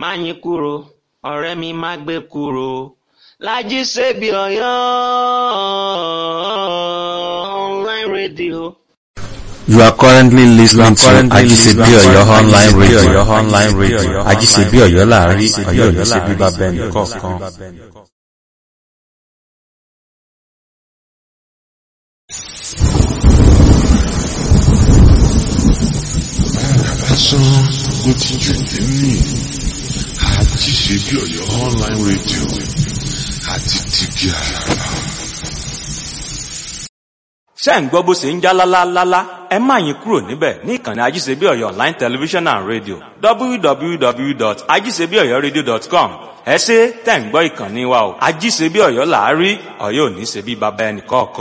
Máyìnkúrò ọ̀rẹ́ mi má gbé kúrò Lájí Sèbí Ọ̀yọ́ online radio. You are currently listening to Ajisebi Oyo online radio. online radio. Ajisebi Oyo láàrin Oyo ní ṣe bíbá bẹ́ẹ̀ni kọ̀ọ̀kan. lásán ló ti jù nínú Ajisebi Oyo online radio àti tìbí àràrà. ṣé ń gbọ́ bó ṣe ń já lálálálá ẹ má yín kúrò níbẹ̀ ní ìkànnì ajíṣebí ọ̀yọ́ online television and radio www.ajíṣebíọ̀yọ́radio.com ẹ ṣé tẹ̀ ń gbọ́ ìkànnì wa o ajíṣebí ọ̀yọ́ làárí ọ̀yọ́ ò ní ṣe bí baba ẹnì kọ̀ọ̀kan.